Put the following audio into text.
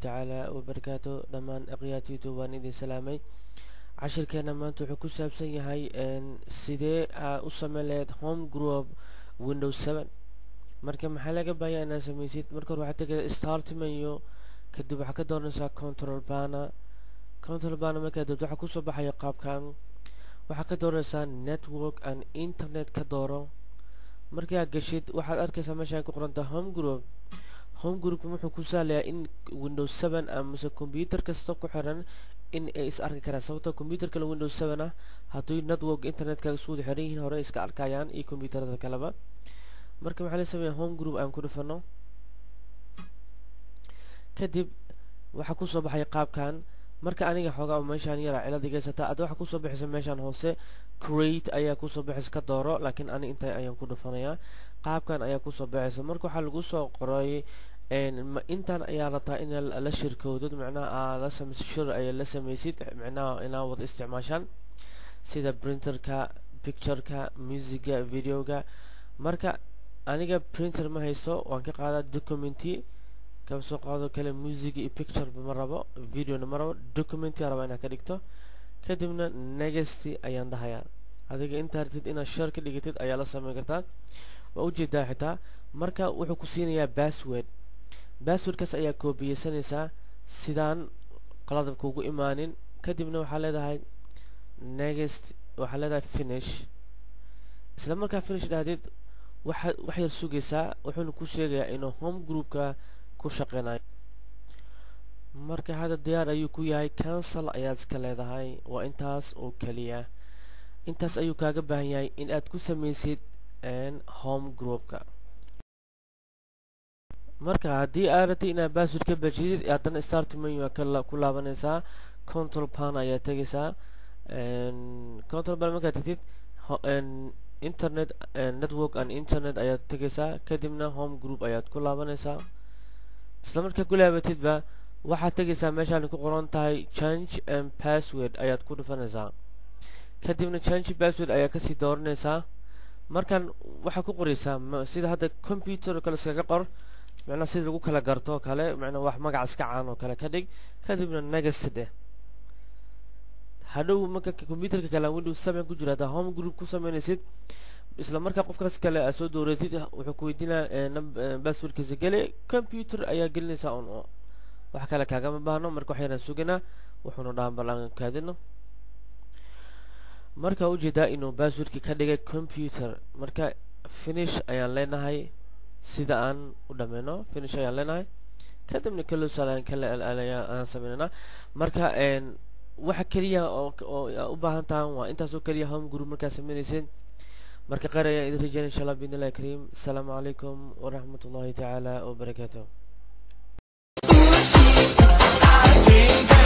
tacaala wabarakaatu dhammaan aqyaad youtube waan idin salaamay cashirkeena maanta wuxuu ku saabsan yahay sidee aa u sameyn lahayd home group windows seven marka maxaa laga baayaa inaad samaysid marka hore waxaad tegaysaa start menu kadib waxaa ka dooranaysaa control bana control bana markaa dood waxaa kusoo baxaya qaabkan waxaa ka dooranaysaa network and internet ka dooro markaa gashid waxaad arkaysaa meeshaan ku qoranta home group home groupka wuxuu ku sahlayaa in windows seven amase combyuter kasta ku xiran in ay is arki karaan sababtoo combyuter kale windows seven ah haddii network internetka isku wada xiran yihiin hore iska arkayaan iyo combyuterada kaleba marka waxaa la sameeyaa home group aan ku dhufano kadib waxaa kusoo baxay qaabkan marka aniga xoogaa meeshaan yaraa cilad igaysataa ada waxaa kusoo baxaysa meeshaan hoose create ayaa kusoo baxaysa ka dooro laakiin ani inta ayaan ku dhufanayaa qaabkan ayaa kusoo baxaysa marka waxaa lagu soo qoray intan ayaa rabtaa in la shirkoodod macnaha aa la samaysid shir ayaa la samaysid macnaha inaa wada isticmaashaan sida printerka pictureka musiga videoga marka aniga printer ma hayso waan ka qaadaa documenty kaba soo qaado kale music iyo picture ma rabo videona ma rabo documenty raba inaad ka dhigto kadibna negasty ayaan dhahayaa adiga intaa ratid inaad share ka dhigatid ayaa la sameyn kartaa waa ujeedaa xitaa marka wuxuu ku siinayaa bassword basswordkaas ayaa koobiyeysanaysaa sidaan qaladab kuugu imaanin kadibna waxaa leedahay negast waxaa leedahay finish isla markaa finish dhahdid waxa wax yar sugaysaa wuxuuna ku sheegayaa inuu home groupka ku shaqeynayo marka hadda diyaar ayuu ku yahay cancel ayaad iska leedahay waa intaas oo keliya intaas ayuu kaaga baahan yahay in aad ku samaysid home groupka marka haddii aad ratay inaad bassword ka bajidid haddana start menu ku laabanaysaa control pan ayaa tegaysaa control pan markaad tegtid internet network and internet ayaad tegaysaa kadibna home group ayaad ku laabanaysaa isla markaa ku laabatidba waxaad tegaysaa meeshaan ku qoran tahay change and password ayaad ku dhufanaysaa kadibna change password ayaa kasii dooranaysaa markan waxaad ku qoraysaa sida hadda computer kale iskaga qor macnaa sida lagu kala garto kale macnaa wax magac iska caan oo kale ka dhig kadibna next dheh hadhow marka computerka kale windows seven ku jira haddaa home group ku sameynaysid isla markaa qofkaas kale aad soo dooratid wuxuu ku weydiinaa basswordkiisa gele computer ayaa gelinaysaa un wax kale kaagama baahno marka waxayaan suganaa wuxuuna dhahan bal aan kaadino marka ujeedaa inuu basswordki ka dhigay computer marka finish ayaan leenahay sida aan u dhameyno finish ayaan leenahay kadibna kalosal kale aan sameynana marka waxa keliya oo u baahan tahan waa intaas oo keliya home group markaa sameynaysid marka qaar ayaan idin rajeynaya insha allah biidn illahi kariim asalaamu calaykum waraxmat ullahi tacaala wabarakaatuh